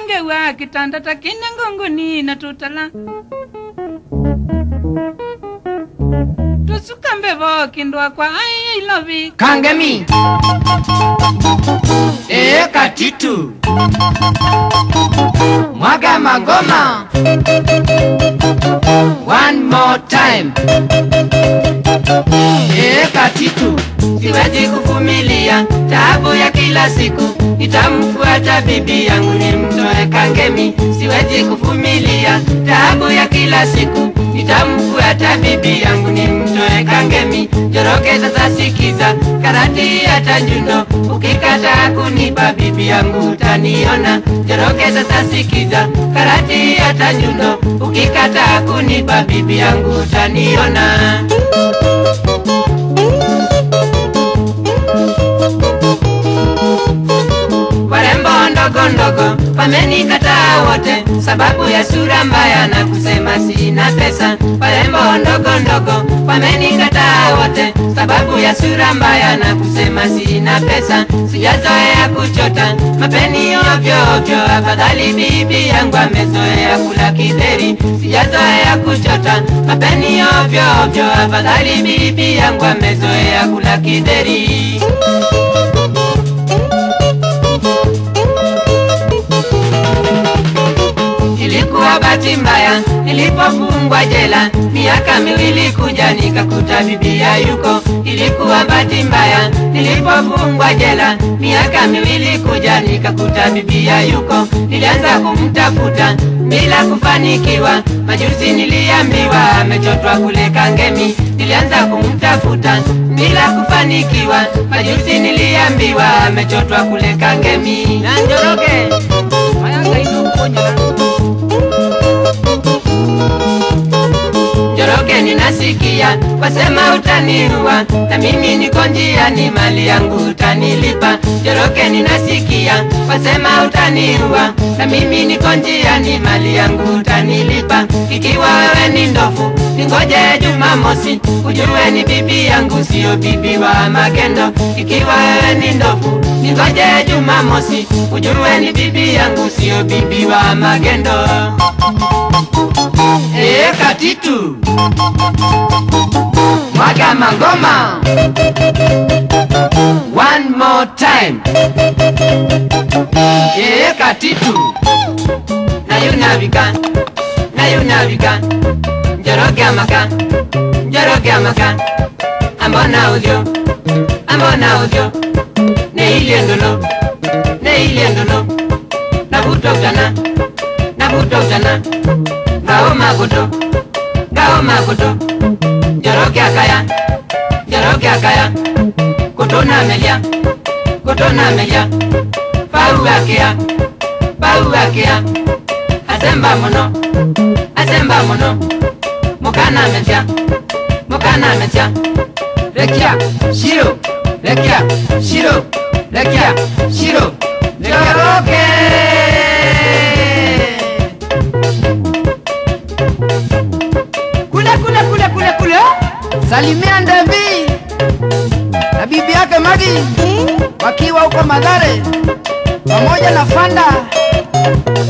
ngewa kitanda takine ngongoni na tutala tusuka mbevo kindwa kwa ai ilovi Kangemi. Ee katitu. Mwaga magoma. One more time. Ee katitu. Siwezi kuvumilia taabu ya kila siku, nitamfuata bibi yangu nimtoe Kangemi. Siwezi kuvumilia taabu ya kila siku, nitamfuata bibi yangu nimtoe Kangemi. Joroke sasa sikiza, karati hata nyundo, ukikataa kunipa bibi yangu utaniona. Joroke sasa sikiza, karati hata nyundo, ukikataa kunipa bibi yangu utaniona. warembo ndogo ndogo wamenikataa wote sababu ya sura mbaya na kusema sina pesa. Warembo ndogo ndogo wamenikataa wote sababu ya sura mbaya na kusema sina pesa. Sijazoea kuchota mapeni ovyo ovyo, afadhali bibi yangu amezoea kula kidheri. Sijazoea kuchota mapeni ovyo ovyo, afadhali bibi yangu amezoea kula kidheri. Ilikuwa bahati mbaya nilipofungwa jela miaka miwili kuja nikakuta bibia yuko. Ilikuwa bahati mbaya nilipofungwa jela miaka miwili kuja nikakuta bibia yuko. Nilianza kumtafuta bila kufanikiwa, majuzi niliambiwa amechotwa kule Kangemi. Nilianza kumtafuta bila kufanikiwa, majuzi niliambiwa amechotwa kule Kangemi. Na Njoroge mayanga inokuponyana Njoroge ninasikia wasema utaniua, na mimi niko njiani, mali yangu utanilipa. Njoroge ninasikia wasema utaniua, na mimi niko njiani, mali yangu utanilipa. Ikiwa wewe ni ndofu, ningoje Jumamosi, ujue ni bibi yangu, sio bibi wa magendo. Ikiwa wewe ni ndofu, ningoje Jumamosi, ujue ni bibi yangu, sio bibi wa magendo. Ee katitu Mwaga mangoma One more time Ee katitu Nayunabika Nayunabika Njoroge amaka Njoroge amaka Ambona udyo Ambona udyo Neilye ndolo Neilye ndolo Nabuto utana Nabuto utana Gao mabuto Gao mabuto Njoroge akaya Njoroge akaya Kutona melia Kutona melia Pau akea Pau akea Asemba muno Asemba muno Mukana metia Mukana metia Rekia Shiro Rekia Shiro Rekia Shiro Njoroge kule kule kule kule kule salimia Ndevi na bibi yake Magi wakiwa huko Madhare pamoja na Fanda